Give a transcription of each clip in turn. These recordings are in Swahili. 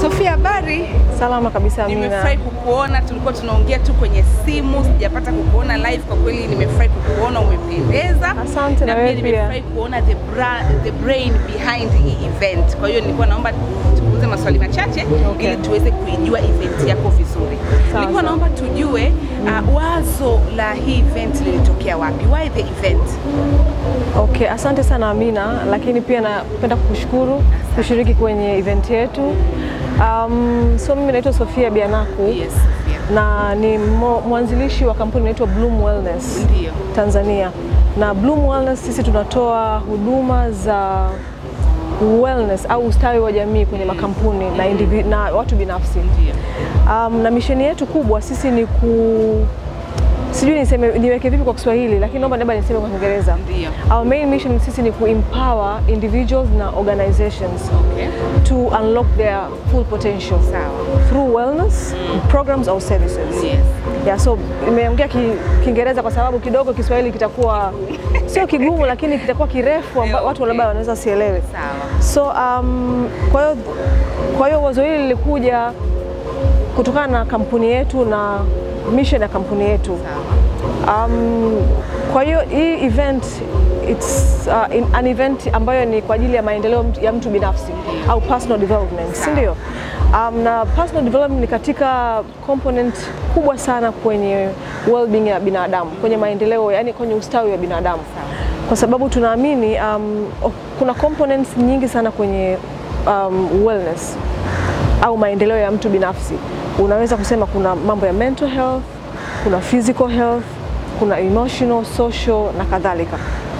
Sofia, habari? Salama kabisa Amina. Nimefurahi kukuona, tulikuwa tunaongea tu kwenye simu, sijapata kukuona live. Kwa kweli nimefurahi kukuona, umependeza. Asante, na na wewe pia pia. nimefurahi kuona the, bra, the brain behind hii event. Kwa hiyo nilikuwa naomba tuulize maswali machache Okay. ili tuweze kuijua event yako vizuri. Sawa, Nilikuwa sawa. naomba tujue uh, wazo la hii event lilitokea wapi? Why the event? Okay, asante sana Amina, lakini pia napenda kukushukuru kushiriki kwenye event yetu. Um, so mimi naitwa Sofia Bianaku Yes, Sofia. na ni mo- mwanzilishi wa kampuni inaitwa Bloom Wellness Ndio. Tanzania. Na Bloom Wellness sisi tunatoa huduma za wellness au ustawi wa jamii kwenye makampuni na, indivi- na watu binafsi. Ndio. Um, na misheni yetu kubwa sisi ni ku sijui niseme niweke vipi kwa Kiswahili, lakini naomba labda niseme kwa Kiingereza. Ndio. Our main mission sisi ni kuempower individuals na organizations Okay. to unlock their full potential Sawa. through wellness programs or services. Yes. Yeah, so imeongea ki- Kiingereza kwa sababu kidogo Kiswahili kitakuwa sio kigumu, lakini kitakuwa kirefu amba, Yeah, watu okay. labda wanaweza sielewe. Sawa. So um, kwa hiyo kwa hiyo wazo hili lilikuja kutokana na kampuni yetu na mission ya kampuni yetu. Sawa. Um, kwa hiyo hii event it's uh, in, an event ambayo ni kwa ajili ya maendeleo mtu- ya mtu binafsi au personal development, si ndio? Um, na personal development ni katika component kubwa sana kwenye well-being ya binadamu, kwenye maendeleo, yani kwenye ustawi wa binadamu, kwa sababu tunaamini um, oh, kuna components nyingi sana kwenye um, wellness au maendeleo ya mtu binafsi. Unaweza kusema kuna mambo ya mental health, kuna physical health, kuna emotional, social na kadhalika.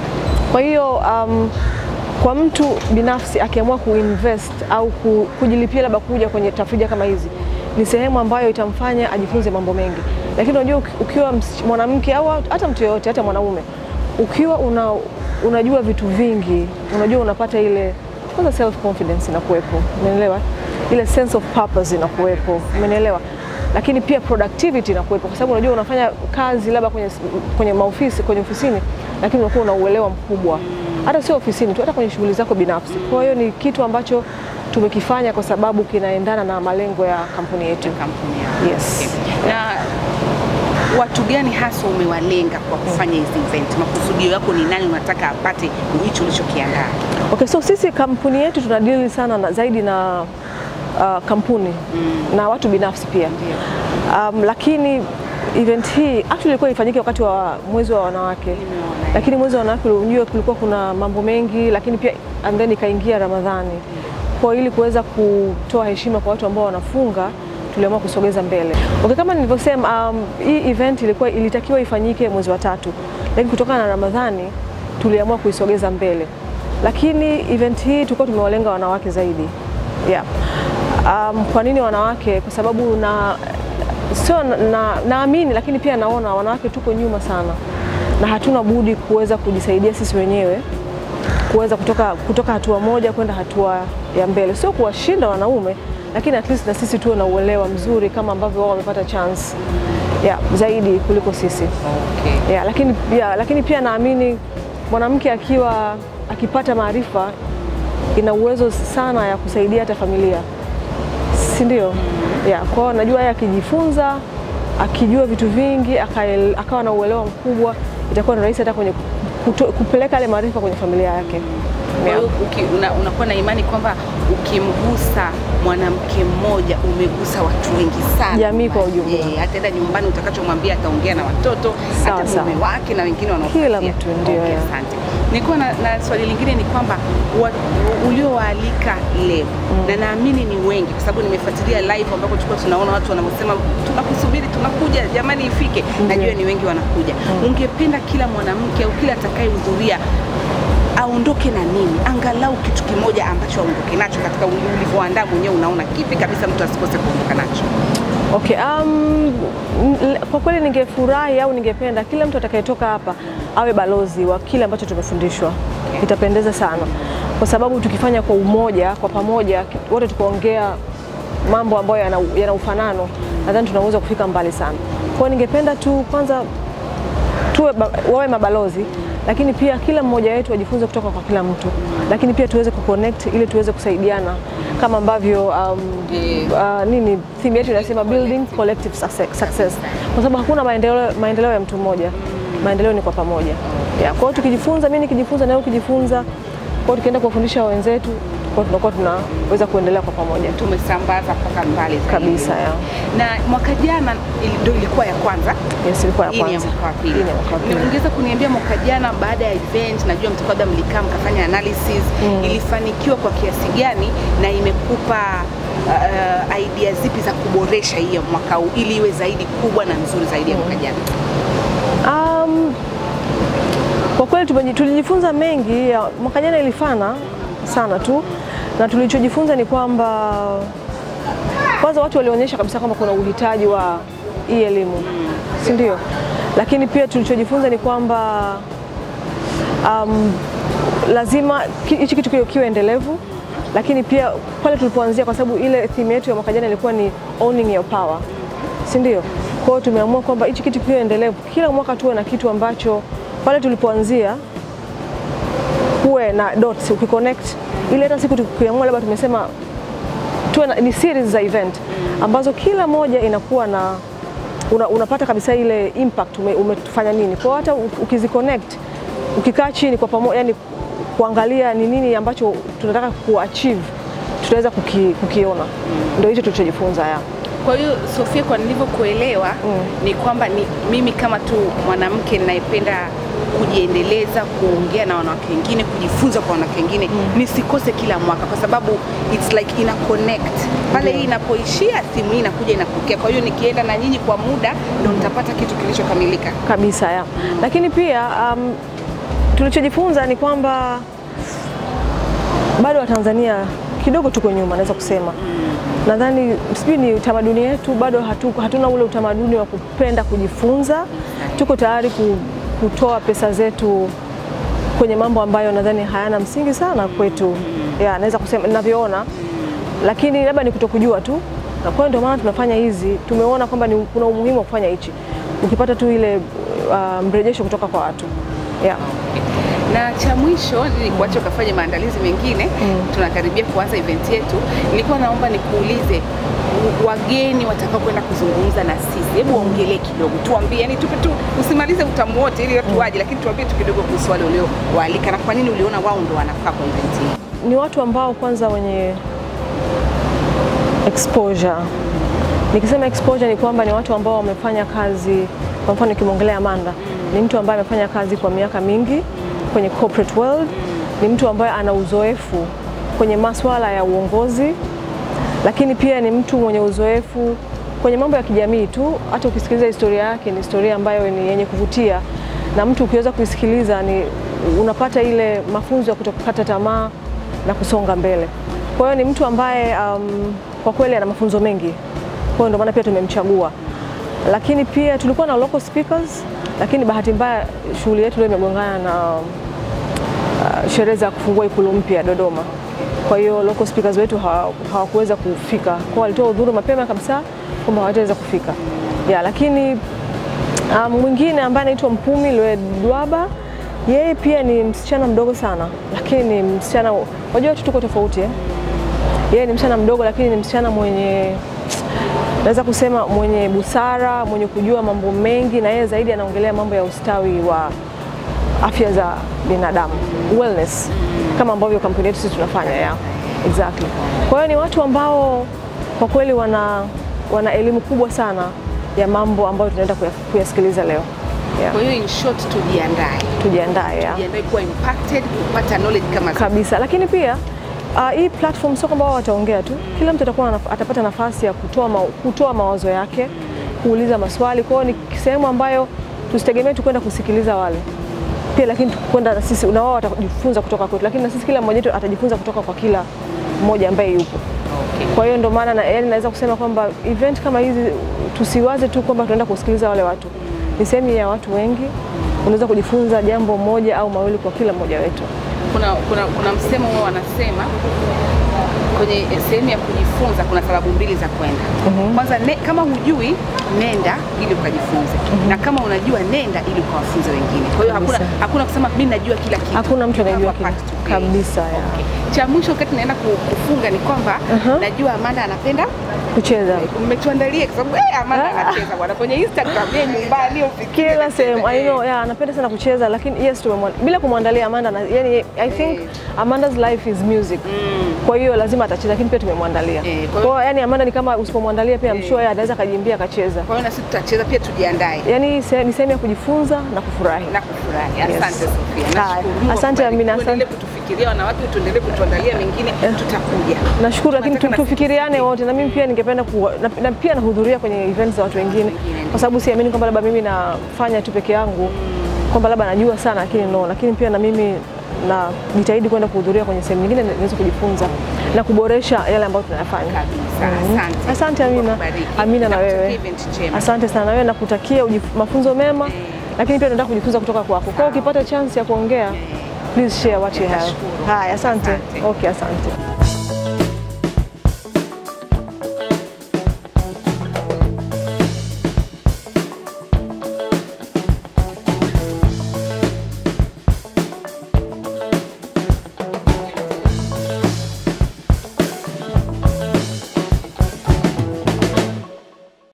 Kwa hiyo um, kwa mtu binafsi akiamua kuinvest au ku- kujilipia labda kuja kwenye tafrija kama hizi, ni sehemu ambayo itamfanya ajifunze mambo mengi. Lakini unajua uki- ukiwa msi- mwanamke au hata mtu yeyote, hata mwanaume, ukiwa una, unajua vitu vingi, unajua unapata ile kwanza self confidence inakuwepo, umeelewa? Ile sense of purpose inakuwepo, umeelewa? Lakini pia productivity inakuwepo, kwa sababu unajua unafanya kazi labda kwenye, kwenye maofisi kwenye ofisini, lakini unakuwa una uelewa mkubwa, hata sio ofisini tu, hata kwenye shughuli zako binafsi. Kwa hiyo ni kitu ambacho tumekifanya kwa sababu kinaendana na malengo ya kampuni yetu. Kampuni yako. Yes. Okay. Na watu gani hasa umewalenga kwa kufanya hizi event? Makusudio yako ni nani unataka apate hicho ulichokiandaa? Okay, so sisi kampuni yetu tunadili sana na, zaidi na uh, kampuni na watu binafsi pia um, lakini event hii actually ilikuwa ifanyike wakati wa mwezi wa wanawake, lakini mwezi wa wanawake unajua kulikuwa kuna mambo mengi, lakini pia and then ikaingia Ramadhani. Kwa ili kuweza kutoa heshima kwa watu ambao wanafunga tuliamua kusogeza mbele. Okay, kama nilivyosema, um, hii event ilikuwa ilitakiwa ifanyike mwezi wa tatu, lakini kutokana na Ramadhani tuliamua kuisogeza mbele, lakini event hii tulikuwa tumewalenga wanawake zaidi yeah. Um, kwa nini wanawake? Kwa sababu na sio na- na- naamini, lakini pia naona wanawake tuko nyuma sana na hatuna budi kuweza kujisaidia sisi wenyewe kuweza kutoka, kutoka hatua moja kwenda hatua ya mbele, sio kuwashinda wanaume, lakini at least na sisi tuwe na uelewa mzuri kama ambavyo wao wamepata chance yeah, zaidi kuliko sisi Okay. yeah, lakini, yeah, lakini pia naamini mwanamke akiwa akipata maarifa ina uwezo sana ya kusaidia hata familia, si ndio? Yeah, kwa hiyo najua yeye akijifunza akijua vitu vingi akael- akawa na uelewa mkubwa itakuwa ni rahisi hata kwenye kuto, kupeleka yale maarifa kwenye familia yake. Kwa hiyo uki- una- unakuwa na imani kwamba ukimgusa mwanamke mmoja umegusa watu wengi sana, Jamii kwa ujumla. Eh, ataenda nyumbani, utakachomwambia ataongea na watoto, Sawa, hata sawa. mume wake na wengine wanaofuatia. Kila mtu, ndio, Okay, yeah. asante. Nilikuwa na, na swali lingine ni kwamba wa- uliowaalika leo na naamini ni wengi, kwa sababu nimefuatilia live ambako tulikuwa tunaona watu wanaosema tunakusubiri, tunakuja, jamani ifike. Najua ni wengi wanakuja. Ungependa kila mwanamke au kila atakayehudhuria aondoke na nini, angalau kitu kimoja ambacho aondoke nacho katika uli- ulivyoandaa mwenyewe, unaona kipi kabisa mtu asikose kuondoka nacho? Okay, um, n- kwa kweli ningefurahi au ningependa kila mtu atakayetoka hapa awe balozi wa kile ambacho tumefundishwa. Itapendeza sana, kwa sababu tukifanya kwa umoja, kwa pamoja, ki- wote tukaongea mambo ambayo yana, yana ufanano, nadhani tunaweza kufika mbali sana. Kwa hiyo ningependa tu kwanza tuwe ba, wawe mabalozi lakini pia kila mmoja wetu ajifunze kutoka kwa kila mtu, lakini pia tuweze kuconnect ili tuweze kusaidiana kama ambavyo um, Eh. uh, nini theme yetu inasema building collective success, success. Kwa sababu hakuna maendeleo, maendeleo ya mtu mmoja, maendeleo ni kwa pamoja. Yeah, kwa hiyo tukijifunza, mimi nikijifunza na wewe ukijifunza, kwa hiyo tukienda kuwafundisha wenzetu, kwa hiyo tunakuwa tunaweza kuendelea kwa pamoja tumesambaza mpaka mbali zaidi. kabisa. Yeah. Na mwaka jana ili- ndio ilikuwa ya kwanza Yes, ilikuwa ya hii ni ya kwanza. mwaka wa pili. Hii ni ya mwaka wa pili. Ungeweza kuniambia mwaka jana baada ya event, najua mtakuwa labda mlikaa mkafanya analysis, ilifanikiwa kwa kiasi gani na imekupa uh, idea zipi za kuboresha hii ya mwaka huu ili iwe zaidi kubwa na nzuri zaidi ya mwaka jana? Um, kwa kweli tumeji- tulijifunza mengi. ya- Mwaka jana ilifana sana tu, na tulichojifunza ni kwamba kwanza watu walionyesha kabisa kwamba kuna uhitaji wa hii elimu, si ndio? Lakini pia tulichojifunza ni kwamba um, lazima ki- hichi kitu kiwe- kiwe endelevu, lakini pia pale tulipoanzia, kwa sababu ile theme yetu ya mwaka jana ilikuwa ni owning your power, si ndio? Kwa hiyo tumeamua kwamba hichi kitu kiwe endelevu, kila mwaka tuwe na kitu ambacho pale tulipoanzia kuwe na dots ukiconnect, ili hata siku tukiamua labda tumesema tuwe na, ni series za event ambazo kila moja inakuwa na una, unapata kabisa ile impact ume, umetufanya nini. Kwa hiyo hata u- ukiziconnect ukikaa chini kwa pamoja, yani kuangalia ni nini ambacho tunataka kuachieve tutaweza kuki, kukiona. Ndio hicho tulichojifunza ya. Kwa hiyo Sofia, kwa nilivyokuelewa ni kwamba ni mimi kama tu mwanamke ninayependa kujiendeleza, kuongea na wanawake wengine, kujifunza kwa wanawake wengine, nisikose kila mwaka, kwa sababu it's like ina connect pale. Hii inapoishia, simu hii inakuja inapokea. Kwa hiyo nikienda na nyinyi kwa muda, ndo nitapata kitu kilichokamilika. kabisa ya. Lakini pia um, tulichojifunza ni kwamba bado Watanzania kidogo tuko nyuma, naweza kusema. Nadhani sijui ni utamaduni wetu bado hatu, hatuna ule utamaduni wa kupenda kujifunza. Tuko tayari ku, kutoa pesa zetu kwenye mambo ambayo nadhani hayana msingi sana kwetu, ya naweza kusema ninavyoona, lakini labda ni kutokujua tu, na kwa hiyo ndio maana tunafanya hizi. Tumeona kwamba ni kuna umuhimu wa kufanya hichi, ukipata tu ile uh, mrejesho kutoka kwa watu yeah. na cha mwisho ili kuacha ukafanye maandalizi mengine tunakaribia kuanza event yetu nilikuwa naomba nikuulize w- wageni watakao kwenda kuzungumza na sisi hebu waongelee kidogo tuambie yani tupe tu usimalize utamu wote ili watu waje lakini tuambie tu kidogo kuhusu wale uliowaalika na kwa nini uliona wao ndo wanafaa kwa event hii ni watu ambao kwanza wenye exposure. Nikisema exposure ni kwamba ni watu ambao wamefanya kazi, kwa mfano nikimwongelea Amanda, ni mtu ambaye amefanya kazi kwa miaka mingi kwenye corporate world, ni mtu ambaye ana uzoefu kwenye masuala ya uongozi, lakini pia ni mtu mwenye uzoefu kwenye mambo ya kijamii tu. Hata ukisikiliza historia yake, ni historia ambayo ni yenye kuvutia, na mtu ukiweza kuisikiliza ni unapata ile mafunzo ya kutokukata tamaa na kusonga mbele. Kwa hiyo ni mtu ambaye um, kwa kweli ana mafunzo mengi, kwa hiyo ndio maana pia tumemchagua. Lakini pia tulikuwa na local speakers, lakini bahati mbaya shughuli yetu leo imegongana na uh, sherehe za kufungua ikulu mpya Dodoma. Kwa hiyo local speakers wetu hawa- hawakuweza kufika, kwa walitoa udhuru mapema kabisa kwamba hawataweza kufika ya, lakini um, mwingine ambaye anaitwa Mpumi Lwedwaba, yeye pia ni msichana mdogo sana, lakini ni msichana, wajua watu tuko tofauti eh? Yeye ni msichana mdogo, lakini ni msichana mwenye naweza kusema mwenye busara, mwenye kujua mambo mengi, na yeye zaidi anaongelea mambo ya ustawi wa afya za binadamu, wellness, kama ambavyo kampuni yetu sisi tunafanya ya exactly. Kwa hiyo ni watu ambao kwa kweli wana, wana elimu kubwa sana ya mambo ambayo tunaenda kuya- kuyasikiliza leo yeah. kwa hiyo in short tujiandae Tujiandae ya. tujiandae kuwa impacted kupata knowledge kama za- kabisa, lakini pia uh, hii platform sio kwamba wao wataongea tu, kila mtu atakuwa na, atapata nafasi ya kutoa, ma, kutoa mawazo yake, kuuliza maswali. Kwa hiyo ni sehemu ambayo tusitegemee tu kwenda kusikiliza wale pia, lakini kwenda na sisi na wao watajifunza kutoka kwetu, lakini na sisi kila mmoja wetu atajifunza kutoka kwa kila mmoja ambaye yupo. Kwa hiyo ndio maana na, yani naweza kusema kwamba event kama hizi tusiwaze tu kwamba tunaenda kusikiliza wale watu, ni sehemu ya watu wengi, unaweza kujifunza jambo moja au mawili kwa kila mmoja wetu. kuna, kuna, kuna msemo huo wanasema kwenye sehemu ya kujifunza kuna sababu mbili za kwenda. Kwanza ne, kama hujui nenda ili ukajifunze, na kama unajua nenda ili ukawafunze wengine. Kwa hiyo hakuna, Kabisa. hakuna kusema mimi najua kila kitu. Hakuna mtu anayejua Hapa kila- kabisa ya. Cha mwisho wakati naenda ku- kufunga ni kwamba najua Amanda anapenda kucheza mmetuandalia kwa sababu eh, Amanda anacheza bwana kwenye Instagram yeye nyumbani ufikie kila sehemu. I know, yeah, anapenda sana kucheza lakini yes, tumemwa- bila kumwandalia Amanda na, yani, I think Amanda's life is music. Kwa hiyo lazima atacheza lakini pia tumemwandalia. Eh, kwa Kwa hiyo- hiyo yani Amanda ni kama usipomwandalia pia I'm sure yeye anaweza kajimbia akacheza. Kwa hiyo na sisi tutacheza pia tujiandae Yani se- ni sehemu ya kujifunza na kufurahi. na kufurahi. Yes. Asante Sofia. Haya. Nashukuru. Mungu Asante, akubariki. Amina, asante. Tuendelee kutufikiria wanawake, tuendelee kutuandalia mengine, tutakuja. Nashukuru lakini tu- Tunataka na tufikiriane sisi wote na mimi pia ningependa ku, na, na pia nahudhuria kwenye events za watu wengine kwa sababu siamini kwamba labda mimi nafanya tu peke yangu kwamba labda najua sana lakini no, lakini pia na mimi najitahidi kwenda kuhudhuria kwenye sehemu nyingine niweze kujifunza na kuboresha yale ambayo tunayafanya. Kabisa. Asante. Asante Amina. Mungu akubariki. Amina na Nakutakia wewe. event njema. Asante sana na wewe nakutakia ujif- mafunzo mema lakini pia nataka kujifunza kutoka kwako. Kwa hiyo ukipata chance ya kuongea please share what you have. Nitashukuru. Haya, asante. Asante. Okay, asante.